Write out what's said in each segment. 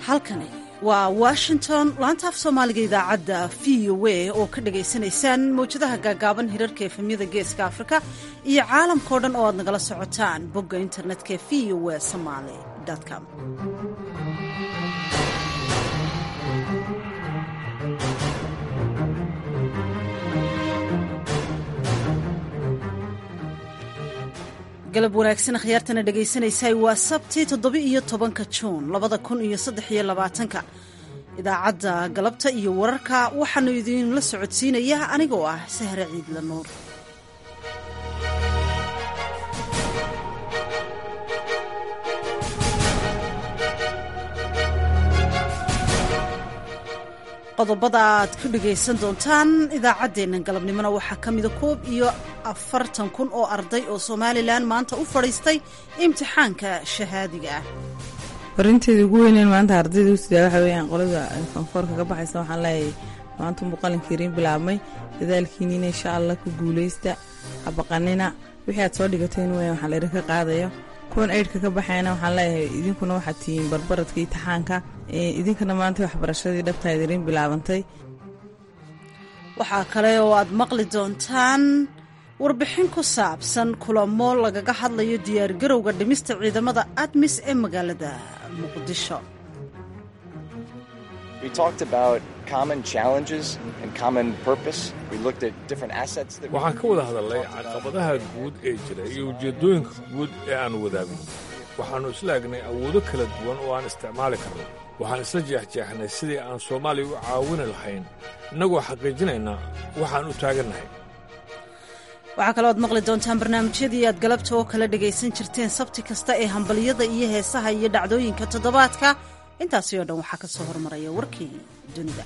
halkani waa washington laanta af soomaaliga idaacadda v o a oo ka dhagaysanaysaan mawjadaha gaagaaban hirarka efemyada geeska afrika iyo caalamkao dhan oo aad nagala socotaan bogga internetka v o a somaly com galab wanaagsan akhyaartana dhagaysanaysay waa sabti toddoba-iyo tobanka juun labada kun iyo saddex iyo labaatanka idaacadda galabta iyo wararka waxaanu idinla socodsiinaya anigoo ah sahre ciidla nuur qodobada aad ku dhagaysan doontaan idaacaddeennan galabnimona waxaa ka mida koob iyo afartan kun oo arday oo somalilan maanta u fadhiistay imtixaanka shahaadiga ah farinteeda ugu weyneen maanta ardayda usidaa waxa weyaan qolada fanfoorka ka baxaysa waxaan leeyahay maanta muuqalinkiiriin bilaabmay dadaalkiiniina insha allah ku guulaysta habaqanina wixii aad soo dhigateen weyan waxaa laydinka qaadayo kuwan eydhka ka baxayna waxaan leeyahay idinkuna waxaad tihiin barbaradka imtixaanka idinkana maanta waxbarashadii dhabtaa idiriin bilaabantay waxaa kale oo aad maqli doontaan warbixin ku saabsan kulamo lagaga hadlayo diyaargarowga dhimista ciidamada admis ee magaalada muqdisho waxaan ka wada hadalnay caqabadaha guud ee jira iyo ujeeddooyinka guud ee aan wadaagno waxaannu isla egnay awoodo kala duwan oo aan isticmaali karno waxaan isla jeexjeexnay sidii aan soomaaliya u caawini lahayn innagoo xaqiijinaynaa waxaan u taagannahay waxaa kaloo aad maqli doontaan barnaamijyadii aad galabta oo kala dhagaysan jirteen sabti kasta ee hambalyada iyo heesaha iyo dhacdooyinka toddobaadka intaasi oo dhan waxaa ka soo hormaraya warkii dunida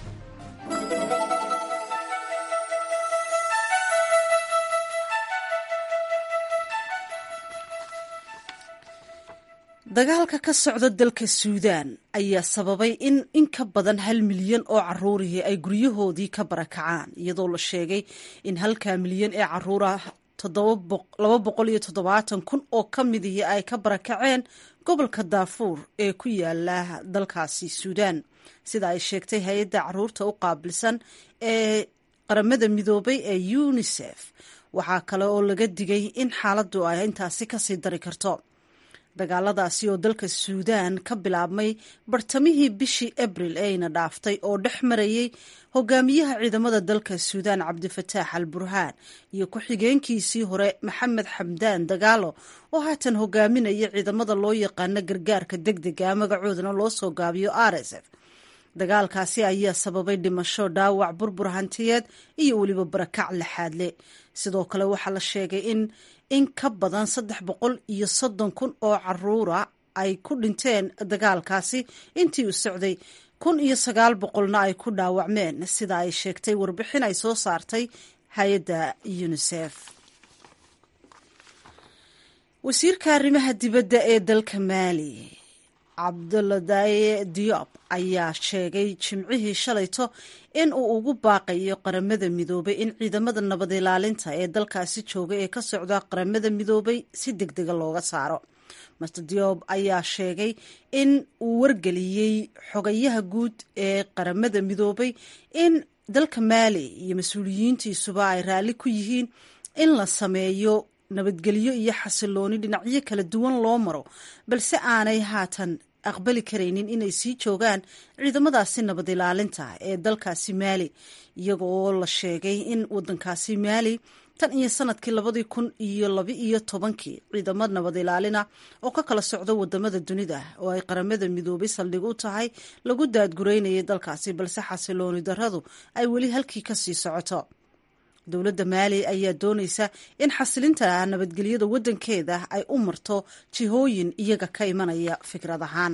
dagaalka ka socda dalka suudaan ayaa sababay in in ka badan hal milyan oo caruurihii ay guryahoodii ka barakacaan iyadoo la sheegay in halka milyan ee caruurah laba boqol iyo toddobaatan kun oo ka midihii ay ka barakaceen gobolka daafuur ee ku yaala dalkaasi suudaan sida ay sheegtay hay-adda caruurta u qaabilsan ee qaramada midoobay ee unisef waxaa kale oo laga digay in xaaladdu ay intaasi kasii dari karto dagaaladaasi oo dalka suudaan ka bilaabmay bartamihii bishii abril eeyna dhaaftay oo dhex marayay hogaamiyaha ciidamada dalka suudaan cabdifataax al burhaan iyo ku-xigeenkiisii hore maxamed xamdaan dagaalo oo haatan hogaaminaya ciidamada loo yaqaano gargaarka deg dega magacoodana loo soo gaabiyo r s f dagaalkaasi ayaa sababay dhimasho dhaawac burbur hantiyeed iyo weliba barakac laxaadle sidoo kale waxaa la sheegay in in ka badan saddex boqol iyo soddon kun oo caruura ay ku dhinteen dagaalkaasi intii uu socday kun iyo sagaal boqolna ay ku dhaawacmeen sida ay sheegtay warbixin ay soo saartay hay-adda unisef wasiirka arrimaha dibadda ee dalka maali cabduladaye diop ayaa sheegay jimcihii shalayto in uu ugu baaqayo qaramada midoobay in ciidamada nabad ilaalinta ee dalkaasi jooga ee ka socda qaramada midoobay si deg dega looga saaro master diop ayaa sheegay in uu wargeliyey xogayaha guud ee qaramada midoobay in dalka maali iyo mas-uuliyiintiisuba ay raalli ku yihiin in la sameeyo nabadgelyo iyo xasilooni dhinacyo kala duwan loo maro balse aanay haatan aqbali karaynin inay sii joogaan ciidamadaasi nabad ilaalinta ee dalkaasi maali iyaga oo la sheegay in wadankaasi maali tan iyo sanadkii labadii kun iyo laba iyo tobankii ciidamo nabad ilaalina oo ka kala socda wadamada dunida oo ay qaramada midoobay saldhig u tahay lagu daadgureynayay dalkaasi balse xasilooni daradu ay weli halkii kasii socoto dowladda maali ayaa doonaysa in xasilinta nabadgelyada waddankeeda ay u marto jihooyin iyaga ka imanaya fikrad ahaan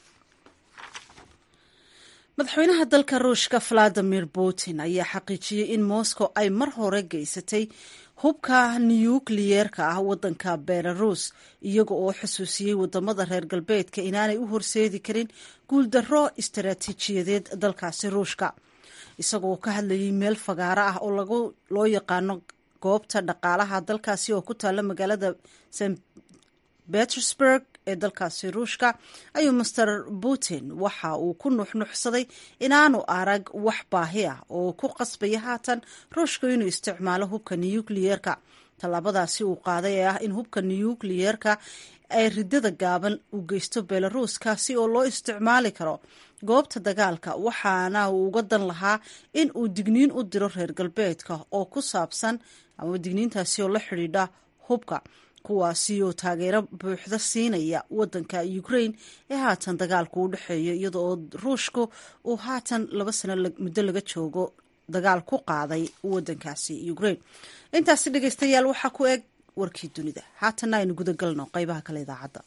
madaxweynaha dalka ruushka valadimir putin ayaa xaqiijiyey in moscow ay mar hore geysatay hubka nukliyeerka ah waddanka belarus iyaga oo xusuusiyey wadamada reer galbeedka inaanay u horseedi karin guuldarro istaraatiijiyadeed dalkaasi ruushka isagoo ka hadlayay meel fagaaro ah oo lagu loo yaqaano goobta dhaqaalaha dalkaasi oo ku taalla magaalada st petersburg ee dalkaasi ruushka ayuu master putin waxa uu ku nuxnuxsaday inaanu arag wax baahi ah oo ku qasbaya haatan ruushka inuu isticmaalo hubka nukliyeerka tallaabadaasi uu qaaday ee ah in hubka nukliyeerka ay ridada gaaban u geysto belaruus kaasi oo loo isticmaali karo goobta dagaalka waxaana uu uga dan lahaa in uu digniin u diro reer galbeedka oo ku saabsan ama digniintaasi oo la xidhiidha hubka kuwaasi oo taageero buuxda siinaya wadanka ukraine ee haatan dagaalku u dhexeeyo iyada oo ruushku uu haatan laba sano muddo laga joogo dagaal ku qaaday wadankaasi ukraine intaasi dhegeystayaal waxaa ku eg warkii dunida haatanna aynu gudagalno qeybaha kale idaacadda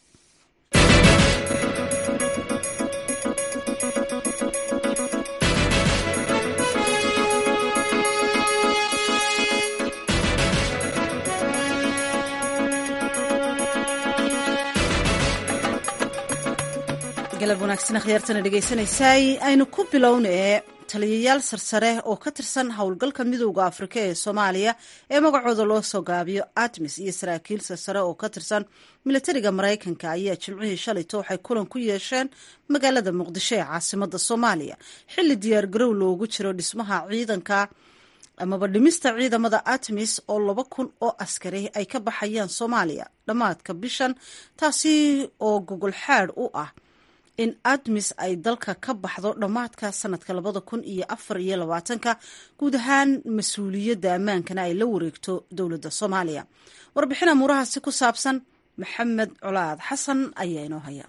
galab wanaagsan akhyaartana dhegeysanaysaay aynu ku bilownee taliyayaal sarsare oo ka tirsan howlgalka midooda afrika ee soomaaliya ee magacooda loo soo gaabiyo admis iyo saraakiil sarsare oo ka tirsan milatariga maraykanka ayaa jimcihii shalayto waxay kulan ku yeesheen magaalada muqdisho ee caasimada soomaaliya xilli diyaargarow loogu jiro dhismaha ciidanka amaba dhimista ciidamada atmis oo laba kun oo askari ay ka baxayaan soomaaliya dhammaadka bishan taasi oo gogol xaadh u ah in admis ay dalka ka baxdo dhammaadka sanadka labada kun iyo afar iyo labaatanka guud ahaan mas-uuliyadda ammaankana ay la wareegto dowladda soomaaliya warbixin amuurahaasi ku saabsan maxamed colaad xasan ayaa inoo haya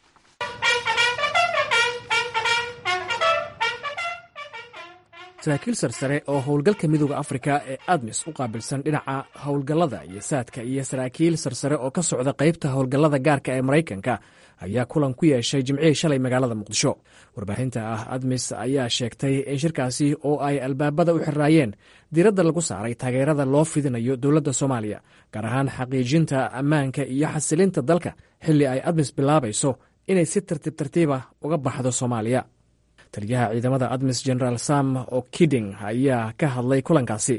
saraakiil sarsare oo howlgalka midooda afrika ee admis u qaabilsan dhinaca howlgallada iyo saadka iyo saraakiil sarsare oo ka socda qaybta howlgallada gaarka ee maraykanka ayaa kulan ku yeeshay jimcihii shalay magaalada muqdisho warbaahinta ah admis ayaa sheegtay in shirkaasi oo ay albaabada u xiraayeen diiradda lagu saaray taageerada loo fidinayo dowladda soomaaliya gaar ahaan xaqiijinta ammaanka iyo xasilinta dalka xilli ay admis bilaabayso inay si tartiib tartiiba uga baxdo soomaaliya taliyaha ciidamada admis generaal sam o kiding ayaa ka hadlay kulankaasi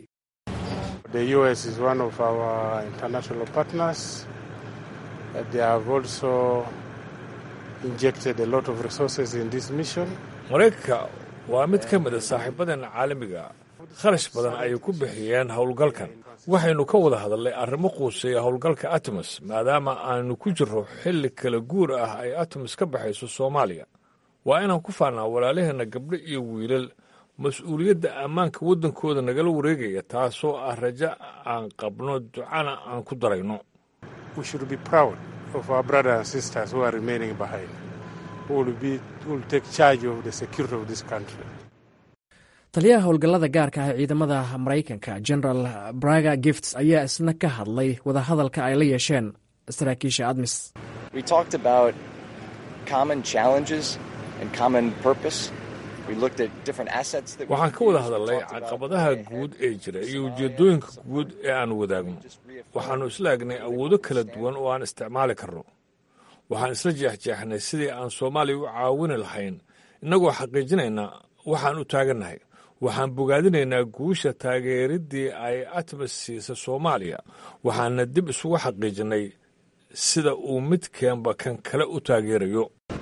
maraykanka waa mid ka mida saaxiibadeena caalamiga kharash badan ayay ku bixiyeen howlgalkan waxaynu ka wada hadalnay arrimo quuseeya howlgalka atmis maadaama aanu ku jirro xilli kala guur ah ay atmis ka baxayso soomaaliya waa inaan ku faannaa walaalaheenna gabdho iyo wiilal mas-uuliyadda ammaanka waddankooda nagala wareegaya taasoo ah rajo aan qabno ducana aan ku darayno taliyaha howlgallada gaarka ah ee ciidamada maraykanka generaal braga gifts ayaa isna ka hadlay wadahadalka ay la yeesheen saraakiisha admis waxaan ka wada hadalnay caqabadaha guud ee jira iyo ujeeddooyinka guud ee aan wadaagno waxaannu isla egnay awoodo kala duwan oo aan isticmaali karno waxaan isla jeexjeexnay sidii aan soomaaliya u caawini lahayn innagoo xaqiijinaynaa waxaan u taagannahay waxaan bogaadinaynaa guusha taageeriddii ay atmis siisa soomaaliya waxaana dib isugu xaqiijinnay sida uu midkeenba kan kale u taageerayo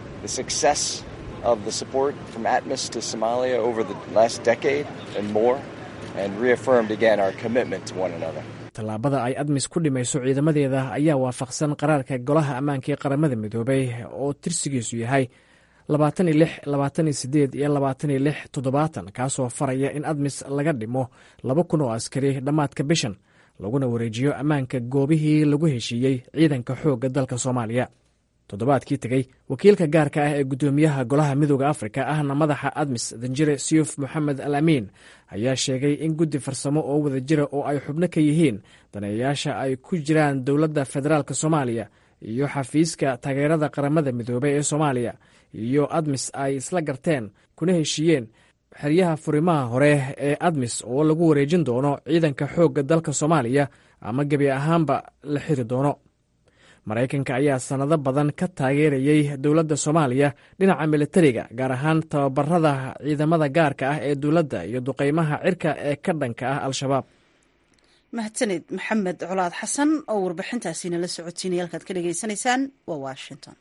of the support from Atmos to Somalia over the last decade and more, and reaffirmed again our commitment to one another. tallaabada ay admis ku dhimayso ciidamadeeda ayaa waafaqsan qaraarka golaha ammaanka ee qaramada midoobay oo tirsigiisu yahay labaatan iyo lix labaatan iyo sideed iyo labaatan iyo lix toddobaatan kaasoo faraya in admis laga dhimo laba kun oo askari dhammaadka bishan laguna wareejiyo ammaanka goobihii lagu heshiiyey ciidanka xoogga dalka soomaaliya toddobaadkii tegey wakiilka gaarka ah ee guddoomiyaha golaha midooda afrika ahna madaxa admis danjire siyuf moxamed al amiin ayaa sheegay in guddi farsamo oo wadajira oo ay xubno ka yihiin daneeyayaasha ay ku jiraan dowladda federaalk soomaaliya iyo xafiiska taageerada qaramada midoobey ee soomaaliya iyo admis ay isla garteen kuna heshiiyeen xeryaha furimaha hore ee admis oo lagu wareejin doono ciidanka xoogga dalka soomaaliya ama gebi ahaanba la xiri doono maraykanka ayaa sannado badan ka taageerayey dowladda soomaaliya dhinaca militariga gaar ahaan tababarada ciidamada gaarka ah ee dowladda iyo duqeymaha cirka ee ka dhanka ah al-shabaab mahadsaned maxamed colaad xasan oo warbixintaasiina la socotiinaya halkaad ka dhagaysanaysaan waa washington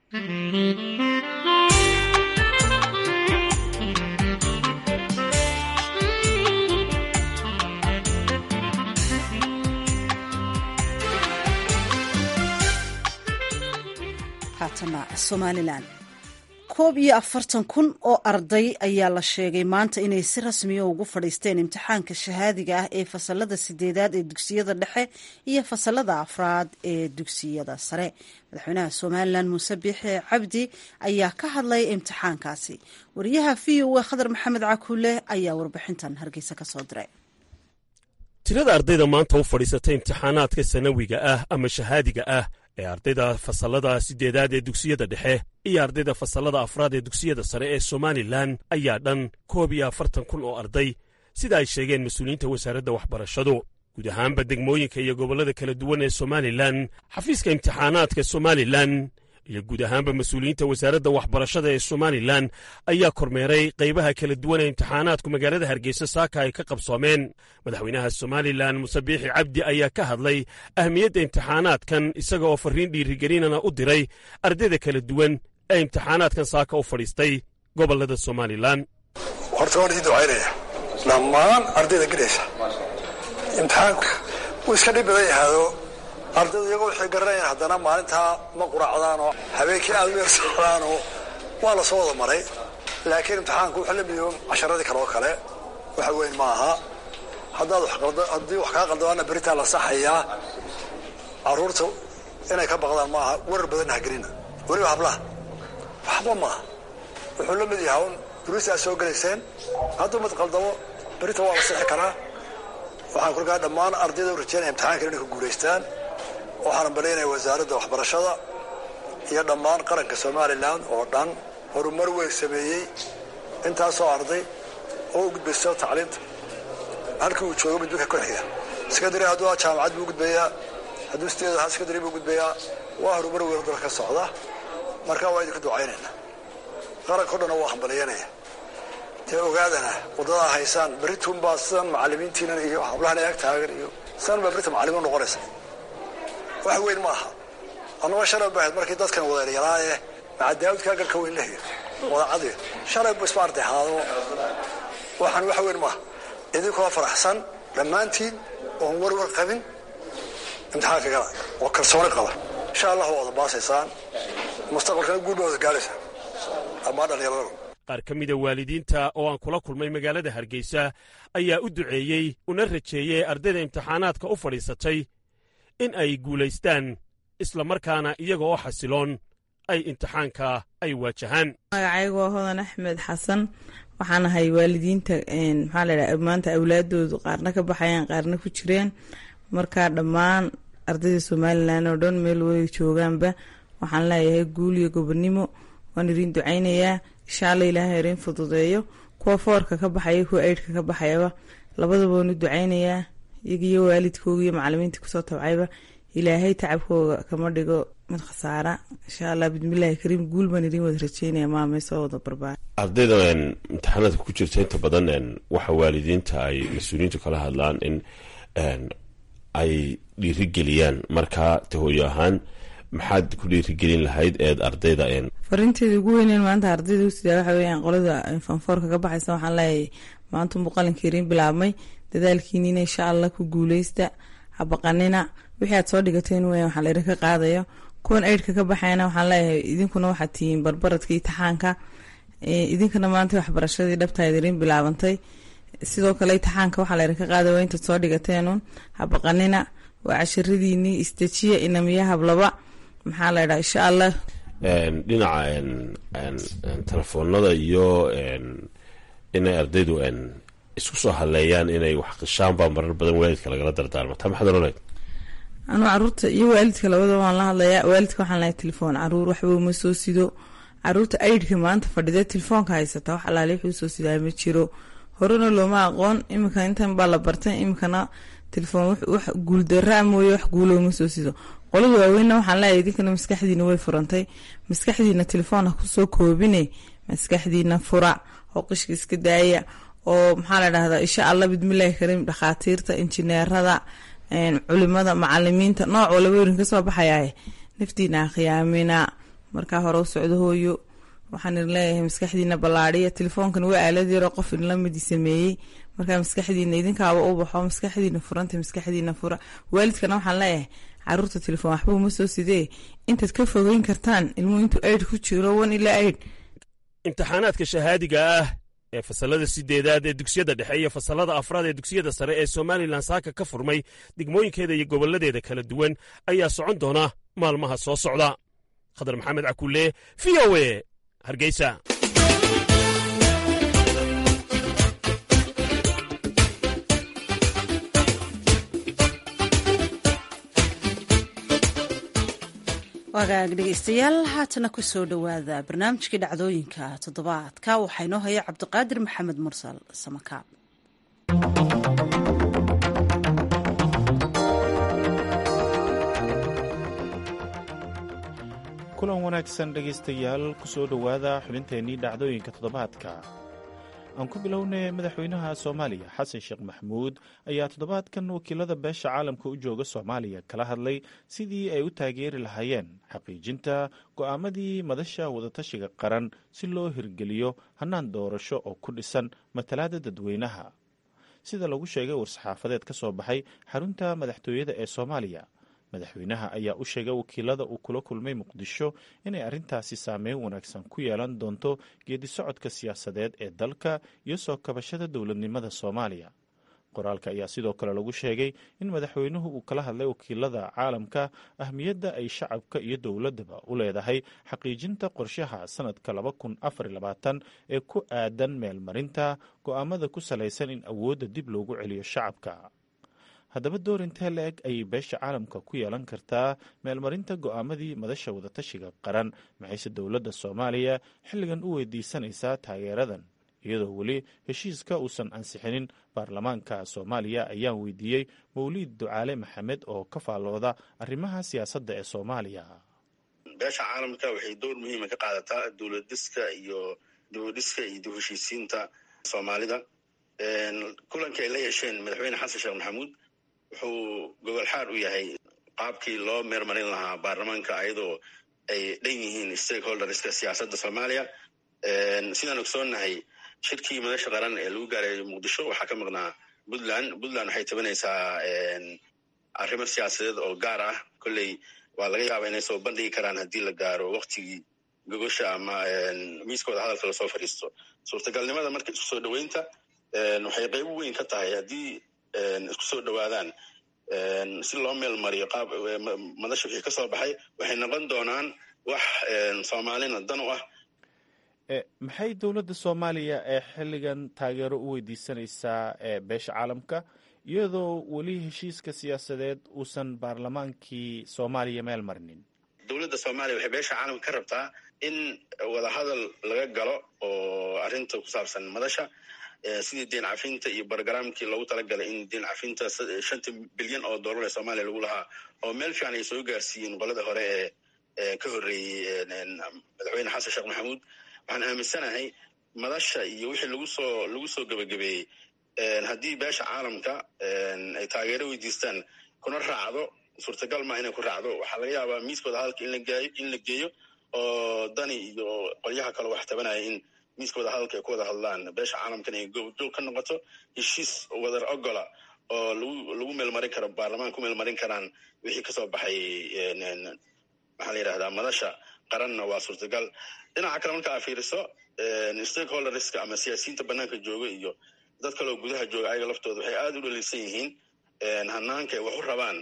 haatana somalilan koob iyo afartan kun oo arday ayaa la sheegay maanta inay si rasmiya ugu fadhiisteen imtixaanka shahaadiga ah ee fasalada sideedaad ee dugsiyada dhexe iyo fasalada afraad ee dugsiyada sare madaxweynaha somalilan muuse biixi cabdi ayaa ka hadlay imtixaankaasi wariyaha v o a khadar maxamed cakuule ayaa warbixintan hargeysa ka soo diray tirada ardayda maanta u fadhiisatay imtixaanaadka sanawiga ah ama shahaadiga ah ee ardayda fasallada siddeedaad ee dugsiyada dhexe iyo ardayda fasallada afraad ee dugsiyada sare ee somalilan ayaa dhan koob iyo afartan kun oo arday sida ay sheegeen mas-uuliyiinta wasaaradda waxbarashadu guud ahaanba degmooyinka iyo gobollada kala duwan ee somalilan xafiiska imtixaanaadka somalilan iyo guud ahaanba mas-uuliyiinta wasaaradda waxbarashada ee somalilan ayaa kormeeray qaybaha kala duwan ee imtixaanaadku magaalada hargeysa saaka ay ka qabsoomeen madaxweynaha somalilan muse biixi cabdi ayaa ka hadlay ahmiyadda imtixaanaadkan isaga oo farriin dhiirigelinana u diray ardayda kala duwan ee imtixaanaadkan saaka u fadhiistay gobollada somalilan horta waan idin ducaynaya dhammaan ardayda gelaysa imtixaanku wuu iska dhib badan yahaado ardaydu iyagoo waxay garanayaan haddana maalintaa ma quracdaanoo habeenkii aad u yar socdaanoo waa la soo wada maray laakiin imtixaanku wuxuu la midoobay casharadii kale oo kale waxa weyn ma aha haddaad haddii wax kaa qaldabaana beritaa la saxayaa carruurta inay ka baqdaan ma aha warar badanna hagelina weliba hablaha waxba maaha wuxuu la mid yahaa un duruusta aad soo gelayseen hadduu mid qaldamo berita waa la sixi karaa waxaan kolkaa dhammaan ardayda u rajeynaya imtixaankan inay ku guulaystaan waxaana balaynaya wasaaradda waxbarashada iyo dhammaan qaranka somalilan oo dhan horumar weyn sameeyey intaasoo arday oo u gudbayso tacliinta halkii uu joogo midbika ku xiga sekondary hadduu jaamacad buu gudbayaa hadduu sideed ahaa sekondary buu gudbayaa waa horumar weyn dalka ka socda marka waa idinku ducaynayna qaranka o dhanna waa hambalyanaya dee ogaadana waddadaa haysaan berritunbaa sidan macallimiintiinan iyo hablahan eeg taagan iyo sidan baa berita macallimiin noqonaysa wax weyn ma aha annagoo shalay bahayd markii dadkan wadeeryaraaye maca daawudkaa garka weyn lehiyo wadacadiyo shalay bu isma arday haado waxaan wax weyn maaha idinkoo faraxsan dhammaantiin oon warwar qabin imtixaanka gala oo kalsooni qaba insha allah waa wada baasaysaan mustaqbalkana guul baa wada gaaraysaa dhammaan dhallinyarada qaar ka mida waalidiinta oo aan kula kulmay magaalada hargeysa ayaa u duceeyey una rajeeyey ardayda imtixaanaadka u fadhiisatay in ay guulaystaan isla markaana iyaga oo xasiloon ay imtixaanka ay waajahaan magacaygu waa hodan axmed xasan waxaan ahay waalidiinta maxaa ladhaha maanta awlaadoodu qaarna ka baxayaan qaarna ku jireen markaa dhammaan ardayda somalilan oo dhan meel way joogaanba waxaan leeyahay guul iyo gobonimo waan idin ducaynayaa insha alla ilaahay irin fududeeyo kuwa foorka ka baxaya kuwa eydhka ka baxayaba labadaba waan u ducaynayaa iyagiyo waalidkooga iyo macalimiintii kusoo tabcayba ilaahay tacabkooga kama dhigo mid khasaara insha allah bismillahi kariim guul baan idin wada rajeynaya maamay soo wada barbaar ardayda imtixaanaadka ku jirta inta badan waxa waalidiinta ay mas-uuliyiintu kala hadlaan in ay dhiirigeliyaan markaa tahooyo ahaan maxaad ku dhiirigelin lahayd eed ardayda fariinteeda ugu weyneen maanta ardayda usidaa waxa weyaan qolada fanfoorka ka baxaysa waxaan leeyahay maanta muuqalinka irin bilaabmay dadaalkiinina insha allah ku guuleysta habaqanina wixii aad soo dhigateen weyan waxaa laydinka qaadayo kuwan eydhka ka baxayna waxaan leeyahay idinkuna waxaad tihiin barbaradka itixaanka idinkana maanta waxbarashadii dhabtaad irin bilaabantay sidoo kale itixaanka waxaa laydinka qaadaya waa intaad soo dhigateenun habaqanina waa casharadiinii istajiya inamiya hablaba maxaa la ydhaha insha allah dhinaca telefoonada iyo inay ardaydu isku soo haleeyaan inay wax qishaan baa marar badan waalidka lagala dardaarma taa maxaad oranay anuu caruurta iyo waalidka labadaba waan la hadlayaa waalidka waxaan lahay telefoon caruur waxba uma soo sido caruurta aidhka maanta fadhida telefoonka haysata wax alaali wuxuu soo sidaa ma jiro horena looma aqoon iminka intan baa la bartay iminkana telefoon wax guuldaraa mooye wax guulo uma soo sido qolada waaweynna waxaan leeyahay idinkana maskaxdiina way furantay maskaxdiina telefoon ha kusoo koobine maskaxdiina fura oo qishka iska daaya oo maxaa la dhahdaa insha allah bidmillahi kariim dhakhaatiirta injineerada culimada macalimiinta nooc walaba werin kasoo baxayaa naftiina khiyaamina markaa hore u socdo hooyo waxaan idin leeyahay maskaxdiina ballaadhiya telefoonkan waa aalad yaroo qof idinla midi sameeyey markaa maskaxdiina idinkaaba u baxo maskaxdiina furanta maskaxdiina fura waalidkana waxaan leeyahay caruurta telefoon waxba uma soo sidee intaad ka fogeyn kartaan ilmuhu intuu aid ku jiro wan ilaa aid imtixaanaadka shahaadiga ah ee fasallada sideedaad ee dugsiyada dhexe iyo fasallada afraad ee dugsiyada sare ee somalilan saaka ka furmay degmooyinkeeda iyo gobolladeeda kala duwan ayaa socon doona maalmaha soo socda khadar maxamed cakulle v o e hargeysa wagaag dhegeystayaal haatana ku soo dhowaada barnaamijkii dhacdooyinka toddobaadka waxaa inoo haya cabdiqaadir maxamed mursal samakaab kulan wanaagsan dhegaystayaal ku soo dhowaada xubinteennii dhacdooyinka toddobaadka aan ku bilownay madaxweynaha soomaaliya xasan sheekh maxmuud ayaa toddobaadkan wakiilada beesha caalamka u jooga soomaaliya kala hadlay sidii ay u taageeri lahaayeen xaqiijinta go'aamadii madasha wadatashiga qaran si loo hirgeliyo hannaan doorasho oo ku dhisan matalaada dadweynaha sida lagu sheegay war-saxaafadeed ka soo baxay xarunta madaxtooyada ee soomaaliya madaxweynaha ayaa u sheegay wakiilada uu kula kulmay muqdisho inay arrintaasi saameyn wanaagsan ku yeelan doonto geedi socodka siyaasadeed ee dalka iyo soo kabashada dowladnimada soomaaliya qoraalka ayaa sidoo kale lagu sheegay in madaxweynuhu uu kala hadlay wakiilada caalamka ahmiyadda ay shacabka iyo dowladdaba u leedahay xaqiijinta qorshaha sanadka laba kun afar labaatan ee ku aadan meelmarinta go'aamada ku salaysan in awoodda dib loogu celiyo shacabka haddaba door intee la-eg ayay beesha caalamka ku yeelan kartaa meelmarinta go'aamadii madasha wadatashiga qaran maxayse dowladda soomaaliya xilligan u weydiisanaysaa taageeradan iyadoo weli heshiiska uusan ansixinin baarlamaanka soomaaliya ayaan weydiiyey mawliid ducaale maxamed oo ka faallooda arrimaha siyaasadda ee soomaaliya beesha caalamka waxay door muhiima ka qaadataa dowladdiska iyo dowladhiska iyo dib heshiisiinta soomaalida kulankii ay la yeesheen madaxweyne xasan sheekh maxamuud wuxuu gogol xaar u yahay qaabkii loo meermarin lahaa baarlamaanka ayadoo ay dhan yihiin stakeholderska siyaasadda soomaaliya sidaan ogsoonnahay shirkii madasha qaran ee lagu gaaray muqdisho waxaa ka maqnaa puntland puntland waxay tabanaysaa arrimo siyaasadeed oo gaar ah kolley waa laga yaaba inay soo bandhigi karaan haddii la gaaro waktigii gogosha ama miiskooda hadalka lasoo fadhiisto suurtagalnimada marka isku soo dhoweynta waxay qayb weyn ka tahay haddii isku soo dhowaadaan si loo meel mariyo qaab madasha wixii ka soo baxay waxay noqon doonaan wax soomaalina dan u ah maxay dowladda soomaaliya ee xilligan taageero u weydiisanaysaa beesha caalamka iyadoo weli heshiiska siyaasadeed uusan baarlamaankii soomaaliya meel marinin dowladda soomaaliya waxay beesha caalamka ka rabtaa in wadahadal laga galo oo arrinta ku saabsan madasha sidii deen cafinta iyo barogaraamkii loogu talagalay in deen cafinta shanta bilyan oo dollar ee soomaaliya lagu lahaa oo meel fiican ay soo gaarsiiyeen qolada hore ee ka horreeyey madaxweyne xasan sheekh maxamuud waxaan aaminsanahay madasha iyo wixii lagu soo lagu soo gebagabeeyey haddii beesha caalamka ay taageero weydiistaan kuna raacdo suurtagal maa inay ku raacdo waxaa laga yaabaa miiskooda hadalka in lagaayo in la geeyo oo dani iyo qolyaha kale wax tabanaya in miiskooda hadalka ay ku wada hadlaan beesha caalamkan ay goobjoog ka noqoto heshiis wadar ogola oo lagu lagu meelmarin karo baarlamaan ku meelmarin karaan wixii kasoo baxay maxaa la yidhahdaa madasha qaranna waa suurtagal dhinaca kale marka aa fiiriso stakeholderska ama siyaasiyiinta banaanka jooga iyo dad kaleoo gudaha jooga ayaga laftooda waxay aada u dhaliilsan yihiin hanaanka ay wax u rabaan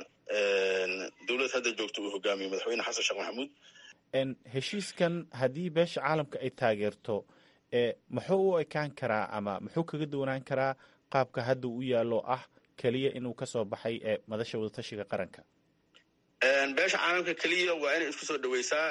dowlad hadda joogta uu hogaamiyo madaxweyne xasan sheekh maxamuud heshiiskan haddii beesha caalamka ay taageerto muxuu u ekaan karaa ama muxuu kaga duwanaan karaa qaabka hadda u yaallo ah keliya inuu kasoo baxay ee madasha wadatashiga qaranka beesha caalamka keliya waa inay isku soo dhaweysaa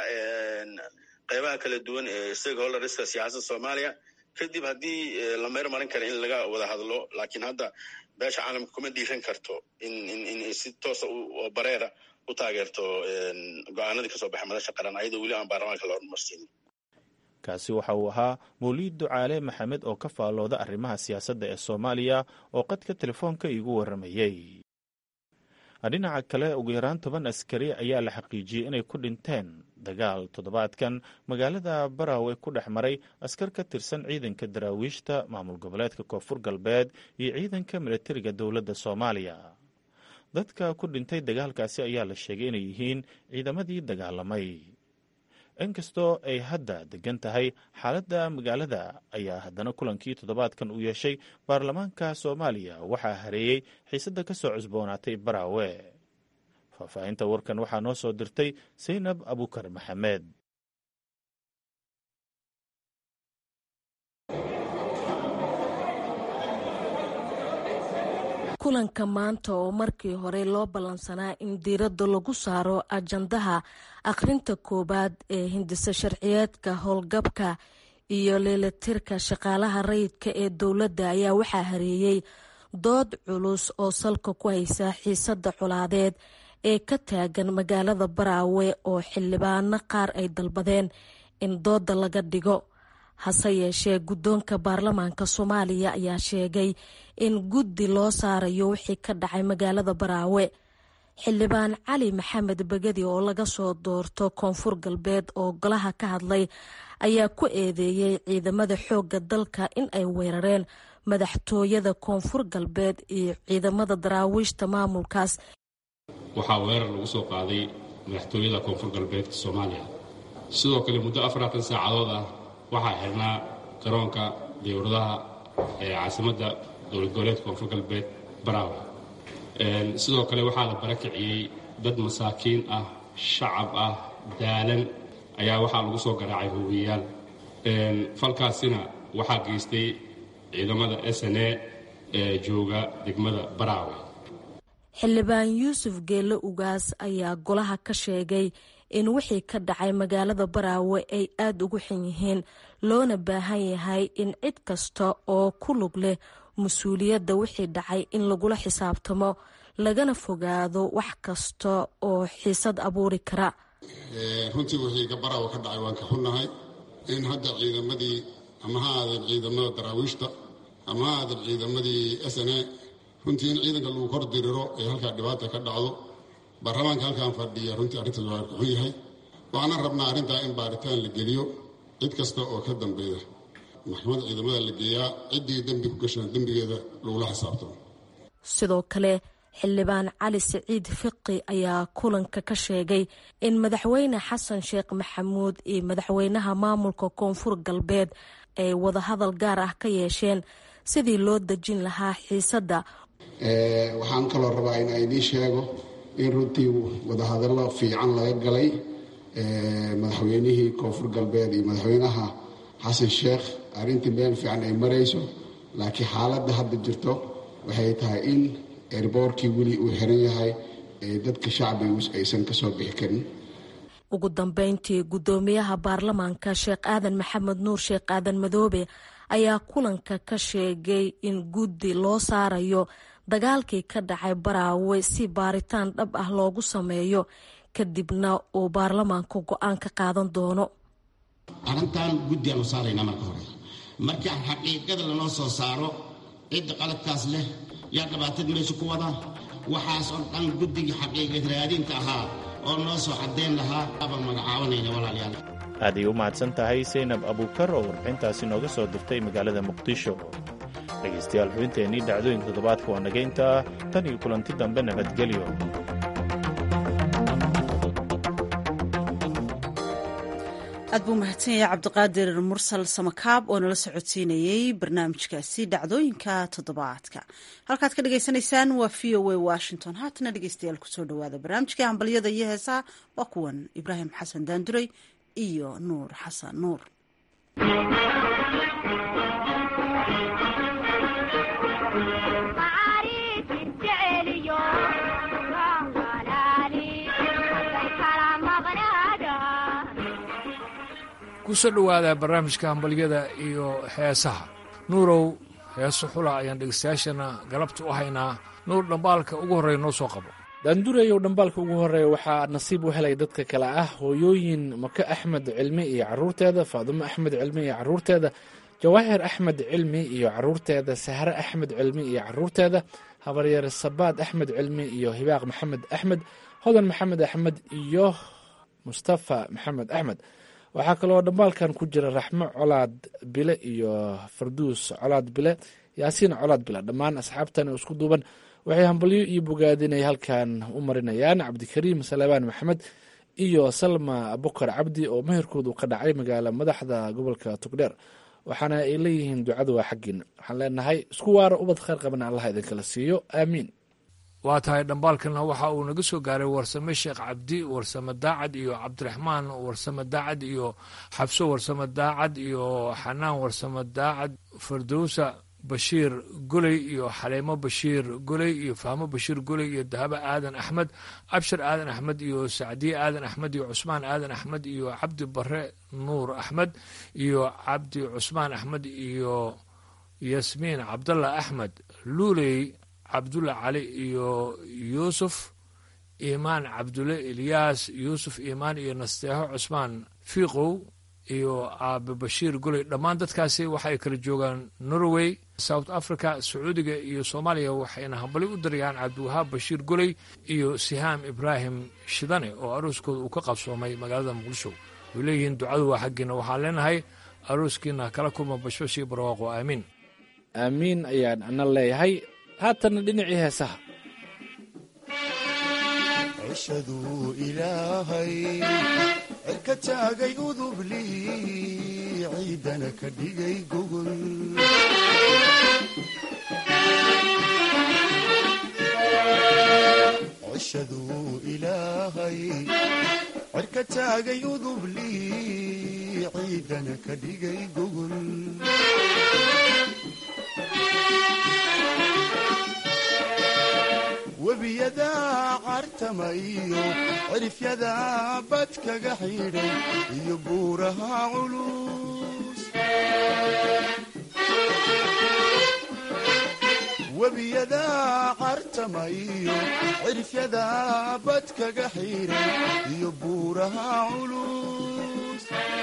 qeybaha kala duwan ee stakeholderska siyaasadda soomaaliya kadib haddii la meer marin kara in laga wada hadlo laakiin hadda beesha caalamka kuma dhiiran karto in in si toosa oo bareera u taageerto go-aanadii kasoo baxay madasha qaran ayadoo weli aan baarlamaanka la hormarsiinin kaasi waxa uu ahaa mawliid ducaale maxamed oo ka faallooda arrimaha siyaasadda ee soomaaliya oo qadka telefoonka iigu warramayey dhinaca kale ugu yaraan toban askari ayaa la xaqiijiyey inay ku dhinteen dagaal toddobaadkan magaalada baraawe ku dhex maray askar ka tirsan ciidanka daraawiishta maamul goboleedka koonfur galbeed iyo ciidanka milatariga dowladda soomaaliya dadka ku dhintay dagaalkaasi ayaa la sheegay inay yihiin ciidamadii dagaalamay inkastoo ay hadda degan tahay xaaladda magaalada ayaa haddana kulankii toddobaadkan uu yeeshay baarlamaanka soomaaliya waxaa hareeyey xiisadda ka soo cusboonaatay baraawe faahfaahinta warkan waxaa noo soo dirtay saynab abukar maxamed kulanka maanta oo markii hore loo ballansanaa in diiradda lagu saaro ajandaha akhrinta koowaad ee hindisa sharciyeedka howlgabka iyo leelatirka shaqaalaha rayidka ee dowladda ayaa waxaa hareeyey dood culus oo salka ku haysa xiisadda colaadeed ee ka taagan magaalada baraawe oo xildhibaano qaar ay dalbadeen in doodda laga dhigo hase yeeshee guddoonka baarlamaanka soomaaliya ayaa sheegay in guddi loo saarayo wixii ka dhacay magaalada baraawe xildhibaan cali maxamed begedi oo laga soo doorto koonfur galbeed oo golaha ka hadlay ayaa ku eedeeyey ciidamada xoogga dalka in ay weerareen madaxtooyada koonfur galbeed iyo ciidamada daraawiishta maamulkaas waxaa weerar lagu soo qaaday madaxtooyada koonfur galbeedka soomaaliya sidoo kale muddo afaratan saacadood ah waxaa xirnaa garoonka diyawradaha ee caasimadda dowlad goboleedka koonfur galbeed baraawe sidoo kale waxaa la barakiciyey dad masaakiin ah shacab ah daalan ayaa waxaa lagu soo garaacay hubiyayaal falkaasina waxaa geystay ciidamada s n a ee jooga degmada baraawe xildhibaan yuusuf geelle ugaas ayaa golaha ka sheegay in wixii ka dhacay magaalada baraawe ay aada ugu xun yihiin loona baahan yahay in cid kasta oo ku lug leh mas-uuliyadda wixii dhacay in lagula xisaabtamo lagana fogaado wax kasta oo xiisad abuuri kara runtii wixii baraawe ka dhacay waan ka xunnahay in hadda ciidamadii ama ha aadeen ciidamada daraawiishta ama ha aadeen ciidamadii s n a runtii in ciidanka lagu kor diriro ee halkaa dhibaata ka dhacdo baarlamaanka halkaan fadhiya runtii arrintaas waa ka xun yahay waxaana rabnaa arrintaa in baaritaan la geliyo cid kasta oo ka dambeeya maxkamadda ciidamada la geeyaa ciddii dembi ku gashana dembigeeda lagula xisaabtamo sidoo kale xildhibaan cali siciid fiqi ayaa kulanka ka sheegay in madaxweyne xasan sheekh maxamuud iyo madaxweynaha maamulka koonfur galbeed ay wadahadal gaar ah ka yeesheen sidii loo dejin lahaa xiisadda waxaan kaloo rabaa in idiin sheego in runtii wadahadallo fiican laga galay madaxweynihii koonfur galbeed iyo madaxweynaha xasan sheekh arrintii meel fiican ay marayso laakiin xaaladda hadda jirto waxay tahay in erboorkii weli uu xiran yahay dadka shacbigu aysan ka soo bixi karin ugu dambeyntii guddoomiyaha baarlamaanka sheekh aadan maxamed nuur sheekh aadan madoobe ayaa kulanka ka sheegay in guddi loo saarayo dagaalkii ka dhacay baraawe si baaritaan dhab ah loogu sameeyo kadibna uu baarlamaanku go-aan ka qaadan doono arrintan guddi aanu saaraynaa marka hore markii xaqiiqada lanoo soo saaro cidda qaladkaas leh yaa dhibaatada meesha ku wada waxaas oo dhan guddigii xaqiiqad raadinta ahaa oo noo soo caddayn lahaa abaan magacaabanayna walaalayaal aaday u mahadsan tahay saynab abuukar oo warbixintaasi nooga soo dirtay magaalada muqdisho dhegaystayaal xubinteennii dhacdooyinka toddobaadka waa nagaynta tan iyo kulanti dambe nabadgelyo aad buu mahadsan yahay cabdiqaadir mursal samakaab oo nala socodsiinayey barnaamijkaasi dhacdooyinka toddobaadka halkaad ka dhagaysanaysaan waa v o a washington haatana dhegeystayaal kusoo dhawaada barnaamijkai hambalyada iyo heesaha waa kuwan ibraahim xasan daanduray iyo nuur xasan nuur kusoo dhowaada barnaamijka hambalyada iyo heesaha nuurow heeso xula ayaan dhegeystayaashana galabta u haynaa nuur dhambaalka ugu horreeya noo soo qabo daandureyow dhambaalka ugu horeeya waxaa nasiib u helay dadka kale ah hooyooyin maka axmed cilmi iyo caruurteeda faadumo axmed cilmi iyo caruurteeda jawaahir axmed cilmi iyo caruurteeda sahre axmed cilmi iyo caruurteeda habaryar sabaad axmed cilmi iyo hibaaq maxamed axmed hodan maxamed axmed iyo mustafa maxamed axmed waxaa kaloo dhambaalkan ku jira raxmo colaad bile iyo farduus colaad bile yaasiin colaad bile dhammaan asxaabtan isku duuban waxay hambalyo iyo bogaadin ay halkan u marinayaan cabdikariim salebaan maxamed iyo salma bukar cabdi oo meherkoodu ka dhacay magaala madaxda gobolka togdheer waxaana ay leeyihiin ducadu waa xaggiina waxaan leenahay isku waaro ubad khayr qabana allah idinkala siiyo aamiin waa tahay dhambaalkana waxa uu naga soo gaaray warsame sheekh cabdi warsame daacad iyo cabdiraxmaan warsame daacad iyo xabso warsame daacad iyo xanaan warsame daacad fardowsa bashiir goley iyo xaleemo bashiir goley iyo fahmo bashiir goley iyo dahabo aadan axmed abshir aadan axmed iyo sacdiye aadan axmed iyo cusmaan aadan axmed iyo cabdi bare nuur axmed iyo cabdi cusmaan axmed iyo yasmiin cabdallah axmed luuley cabdulla cali iyo yuusuf iimaan cabdulle ilyaas yuusuf iimaan iyo nasteexo cusmaan fiiqow iyo aabe bashiir goley dhammaan dadkaasi waxay kala joogaan norway south africa sacuudiga iyo soomaaliya waxayna hambali u darayaan cabdiwahaab bashiir goley iyo sihaam ibraahim shidane oo arooskooda uu ka qabsoomay magaalada muqdisho way leeyihiin ducadu waa xaggiina waxaan leenahay arooskiina kala kulma bashbashii barwaaqo aamiin aamiin ayaan ana leeyahay haatanna dhinacii heesaha cishaduu ilaahay cirka taagay udubli ciidana ka dhigay gogol cishaduu ilaahay cirka taagay udubli ciidana ka dhigay gogol webiyadaa cartama iyo cirifyadaa bad kaga xidhay iyo buuraha culus webiyadaa cartama iyo cirifyadaa bad kaga xidhay iyo buuraha culus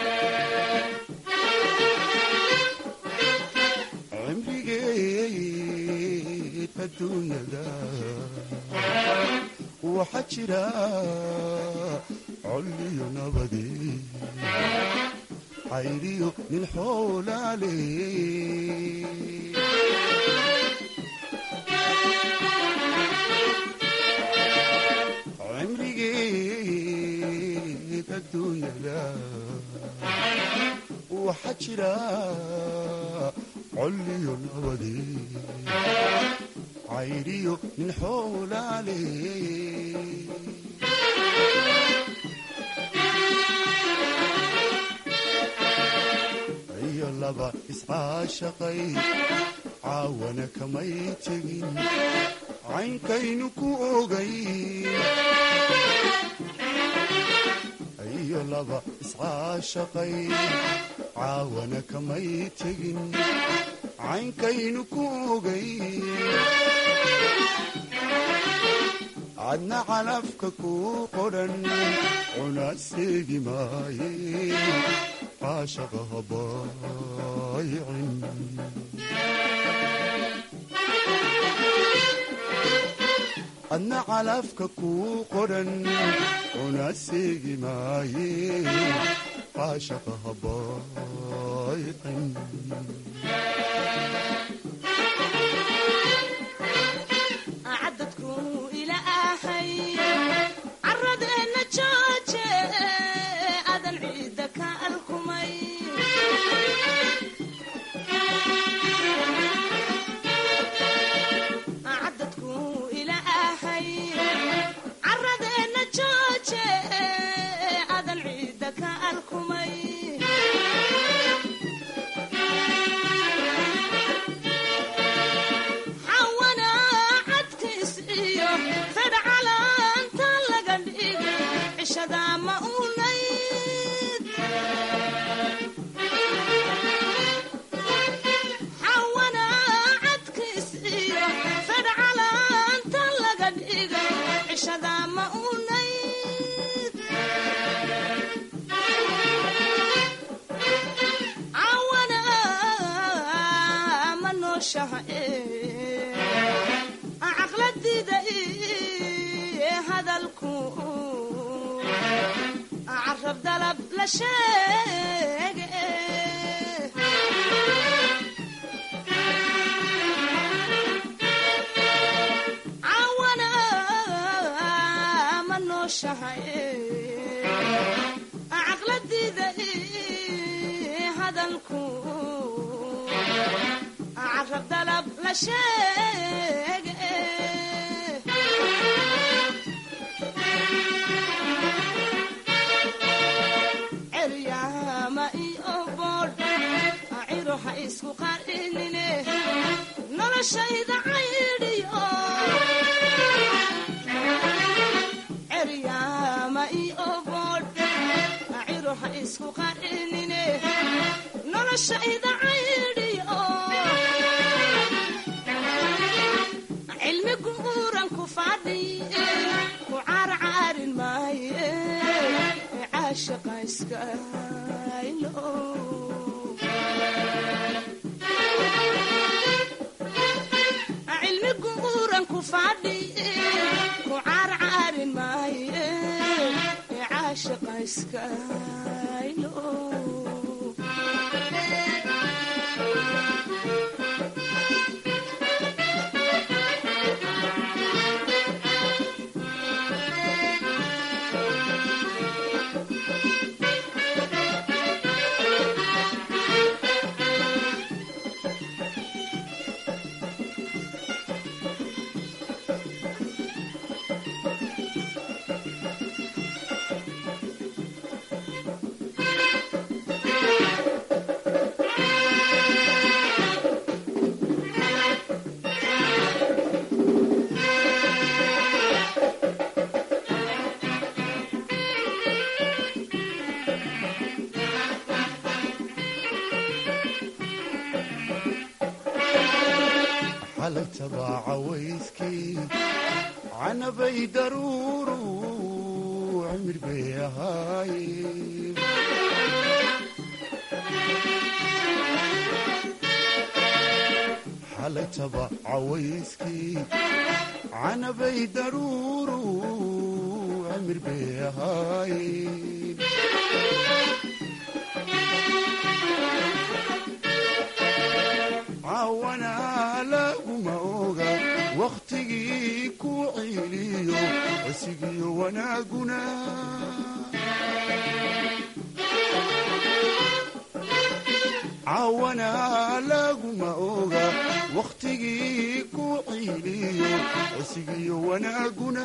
cimrigeed adduunyada waxaa jira colliyo nabadi cayriyo nin xoolaale cimrigeed adduunyada waxaa jira colliyo nabadi cayriyo nin xoolaale iyo laba iscaashaqay caawana kamay tegin caynkaynu ku ogay iyo laba iscaashaqay caawana kamay tegin caynkaynu ku ogay cadna calafka kuu qodhan cuna seegi maaye caashaqa habaayicin cadna calafka kuu qodhan cuna seegi maaye caashaqa habaayicin nooshahay caqladida hadalku carab dalab la sheege cawana ma nooshahay caqladida hadalku carab dalab la sheege ceryaama iyo boodh ciro ha isku qarinine noloshayda caydhiyo ceryaama iyo boodh ciro ha isku qarinine noloshayda caydhiyo cilmi guuran ku fadhi ku caarcaarin maaye caashaqa iska ilo cilmi guuran ku fadhi ku caarcaarin maaye caashaqa iska ilo xalay tabaaca wayskii canabay daruuru cimir bay ahaayeen xalay tabaaca wayskii canabay daruuru cimir bay ahaayeen cawana laguma oga wakhtigii ku ciiliyo cisigiyo wanaaguna cawana laguma oga wakhtigii ku ciiliyo cisigiyo wanaaguna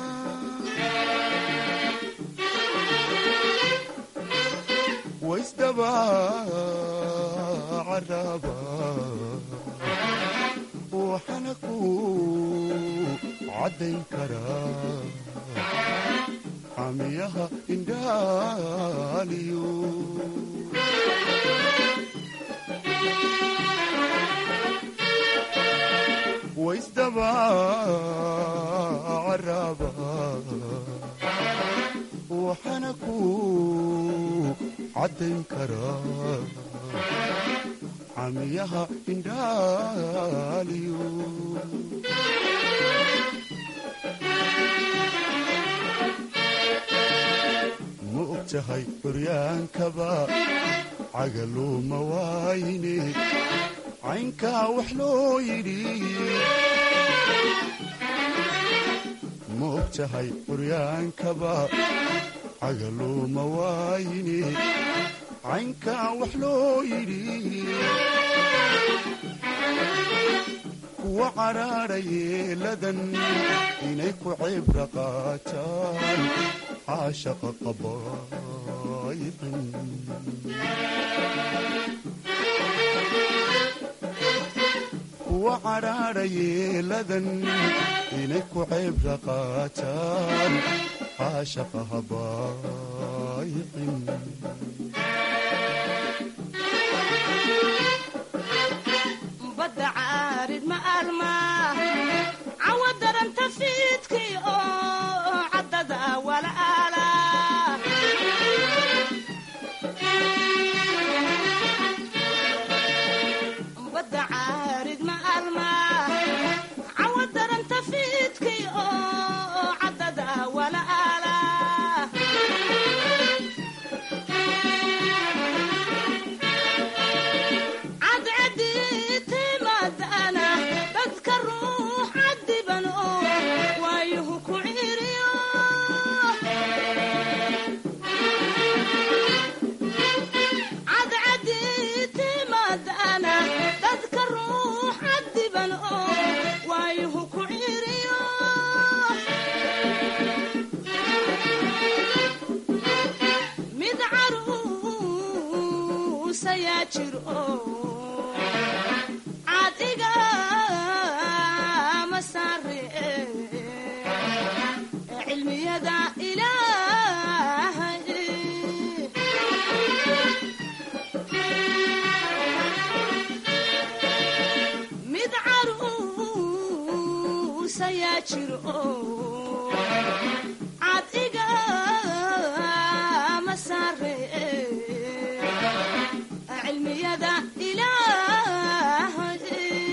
waisdaba caraba waxana ku caddayn karaa xamiyaha indhaaliyo waisdaba caraba waxana ku caddayn karaa xamiyaha indhaaliyo ma og tahay curyaankaba cagaluuma waayne caynkaa wax loo yidhi ma og tahay curyaankaba cagaluuma waayne caynkaa wax loo yidhi kuwa cadhaadha yeeladan inay ku cibra qaataan caashaqa qabaayicin kuwa cadhaadha yeeladan inay ku cibra qaataan caashaqa habaayicin badda caarid ma alma cawa daranta fiidkii oo caddada walaala badda caarid ma ayaa jiro cadiga ma saare cilmiyada ilaahay mid caruus ayaa jiro cadiga ma saare cilmiyada ilaahay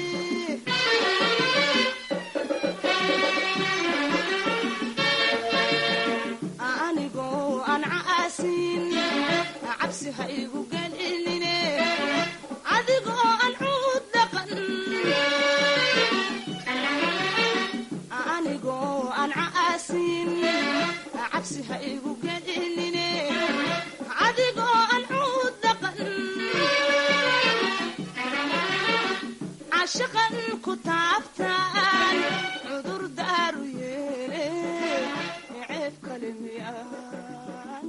anigoo aan caasin cabsi ha igu gelinine adigoo aan cuud dhaqan anigoo aan caasin cabsi ha igu gelinine adigoo aan cuud dhaqan cashaqan ku taabtaan cudur daaru yeele ceeb kale miyaan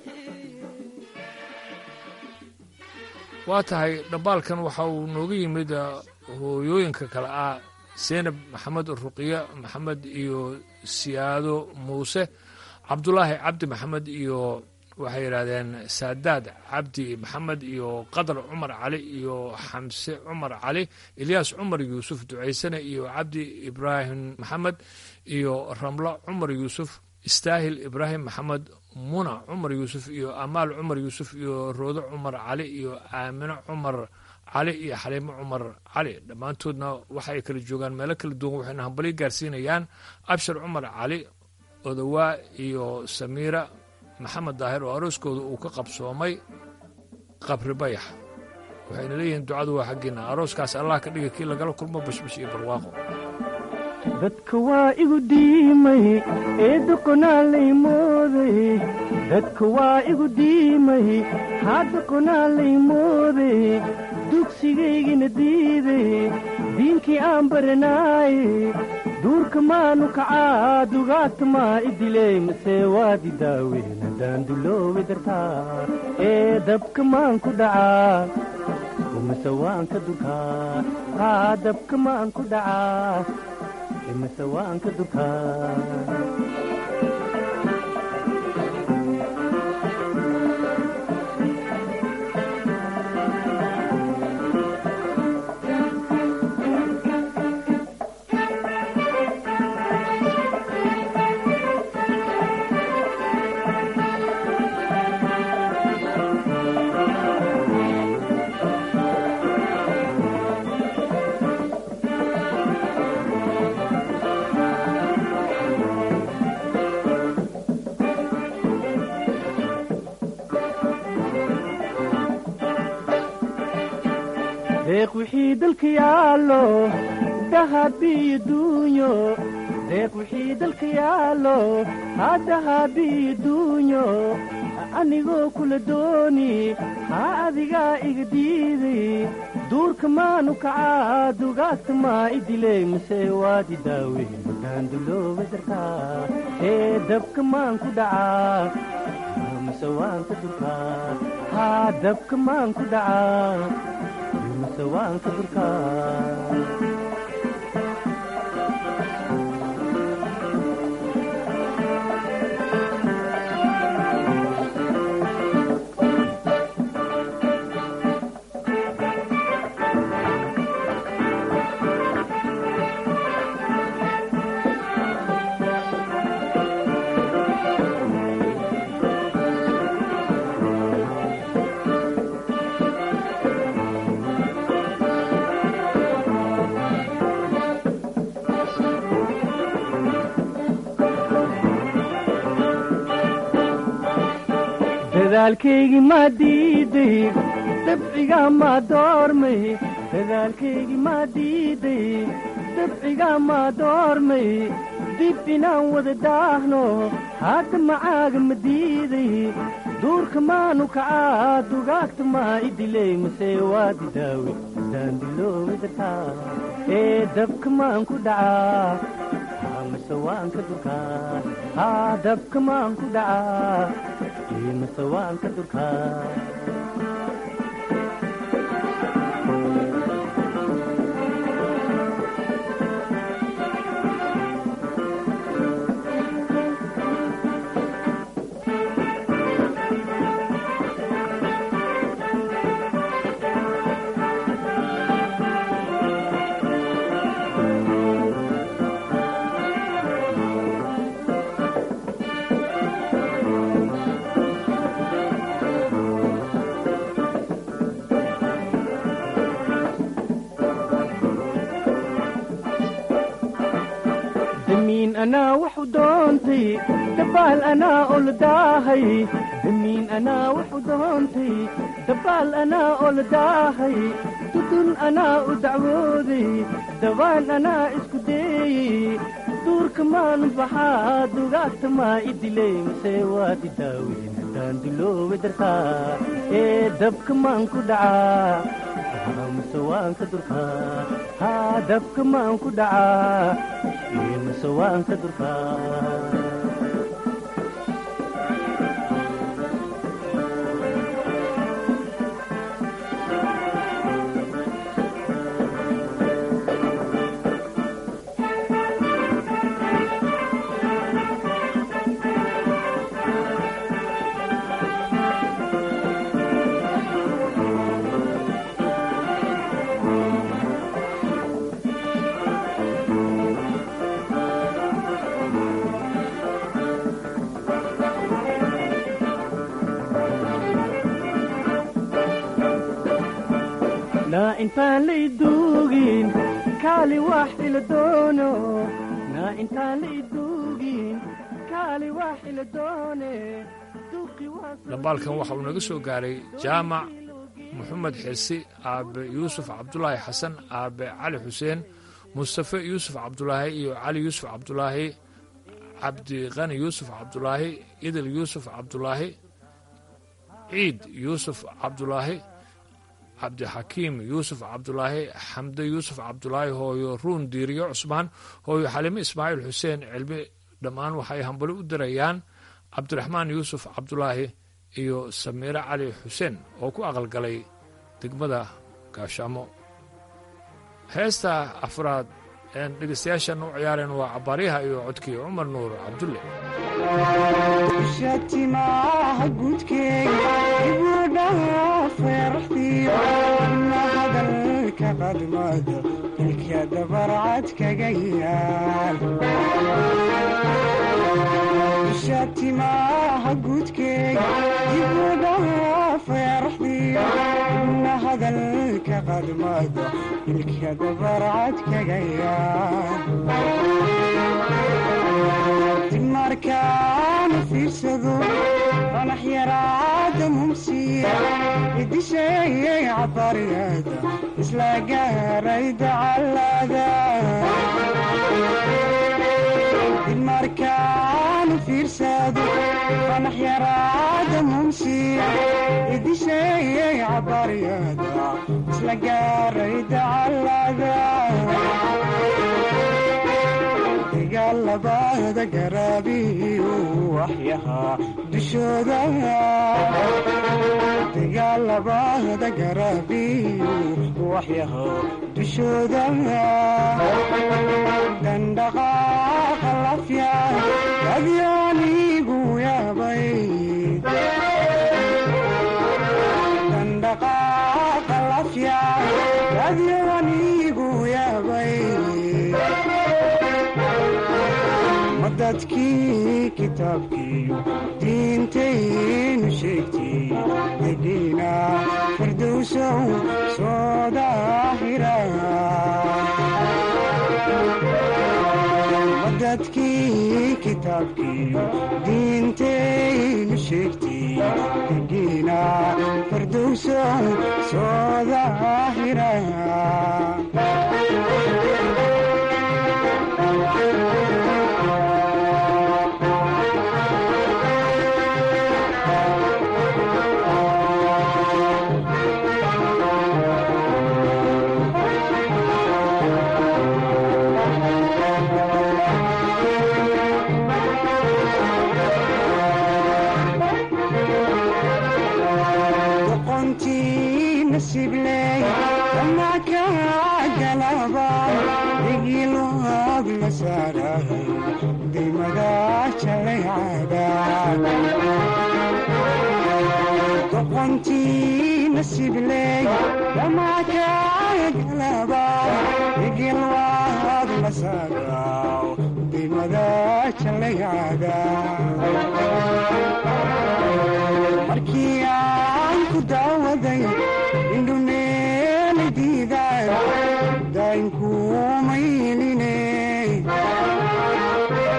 waa tahay dhambaalkan waxa uu nooga yimid hooyooyinka kale ah seenab maxamed ruqiya maxamed iyo siyaado muuse cabdulaahi cabdi maxamed iyo waxay yidhaahdeen saadaad cabdi maxamed iyo qadar cumar cali iyo xamse cumar cali ilyaas cumar yuusuf ducaysane iyo cabdi ibraahim maxamed iyo ramlo cumar yuusuf istaahil ibraahim maxamed muna cumar yuusuf iyo amaal cumar yuusuf iyo roodo cumar cali iyo aamino cumar cali iyo xaliimo cumar cali dhammaantoodna waxa ay kala joogaan meelo kala duwan waxayna hambalyo gaarsiinayaan abshir cumar cali odawaa iyo samiira maxamed daahir oo arooskooda uu ka qabsoomay qabri bayax waxayna leeyihiin ducadu waa xaggiinna arooskaas allah ka dhiga kii lagala kulmo bashbash iyo barwaaqo dadka waa igu diimay ee doqonaa lay mooday dadka waa igu diimay haa doqonaa lay mooday dugsigaygina diiday diinkii aan baranaaye duurka maanu kacaa dugaagta maa idiley mase waadi daaweyn haddaan duloobi dartaa ee dabka maan ku dhacaa mase waan ka durkaa haa dabka maan ku dhacaa mase waan ka durkaa deeq wixii dalka yaallo dahabiyo duunyo deeq wixii dalka yaallo haa dahabiyo duunyo anigoo kula dooni haa adigaa iga diiday duurka maanu kacaa dugaagta maa idiley mase waadi daaweyn haddaan dulooba dartaa ee dabka maan ku dhacaa mase waan ka durkaa haa dabka maan ku dhacaa mase waan ka durkaa dadaalkaygii maa diiday dabciga maa doormay dadaalkaygii maa diiday dabciga maa doormay dib inaan wada daahno hadda macaaga ma diiday duurka maanu kacaa dugaagta maa idiley mase waadi daawe haddaan diloobi dartaa ee dabka maan ku dhacaa mase waan ka durkaa haa dabka maan ku dhacaa mase waan ka durkaa anaa waxu doontay dabaal anaa oladaahay damiin anaa waxu doontay dabaal anaa oladaahay dudun anaa u dacwooday dabaan anaa isku deeyey duurka maan baxaa dugaagta maa i dilay mase waad i daaweyn haddaan duloobi dartaa ee dabka maan ku dhacaa mase waan ka durkaa haa dabka maan ku dhacaa ee mase waan ka durkaa naa intaan la iduugin kaali wax ila doono naa intaan la iduugin kaali wax ila doone dhambaalkan waxa uu naga soo gaaray jaamac moxamed xirsi aabe yuusuf cabdulaahi xasan aabe cali xuseen mustafe yuusuf cabdulaahi iyo cali yuusuf cabdulaahi cabdiqani yuusuf cabdulaahi idil yuusuf cabdulaahi ciid yuusuf cabdulaahi cabdixakiim yuusuf cabdulaahi xamde yuusuf cabdulaahi hooyo ruun diiriyo cusmaan hooyo xalime ismaaciil xuseen cilmi dhammaan waxay hambali u dirayaan cabdiraxmaan yuusuf cabdulaahi iyo samiire cali xuseen oo ku aqalgalay degmada gaashaamo heesta afraad een dhegaystayaashan u ciyaareen waa cabaaryaha iyo codkii cumar nuur cabdulle shatimaha gudkeega ibudhaha feeraxdiyo na hadalka qadmada ilka dabarcad kaga yaal shatimaha gudkeega ibudhaha feeraxdiyo na hadalka qadmada ilka dabarcad kaga yaal markaana fiirsado fanax yaraada mumsiya idisheeyay cabariyada isla gaaray dacalada markaana fiirsado fanax yaraada mumsiya idisheeyay cabariyada isla gaaray dacalada dagaalabada garaabiyu waxyahaa dushooda dagaalabada garaabiyu waxyahaa dushooda dandhaqaaqa lafya adyaanigu yaabay dandhaqaaqa lafya adyaanigu yaabay dadkii kitaabkiiyo diintaynu sheegtay degiina firdowsow soo daahira dadkii kitaabkiiyo diintaynu sheegtay degiina firdowsow soo daahira doqontii nasibley damaakagalaba igilwaad lasagaw dimada jalayada markii aan ku daawaday indhuneeli diidaan daynkuumayline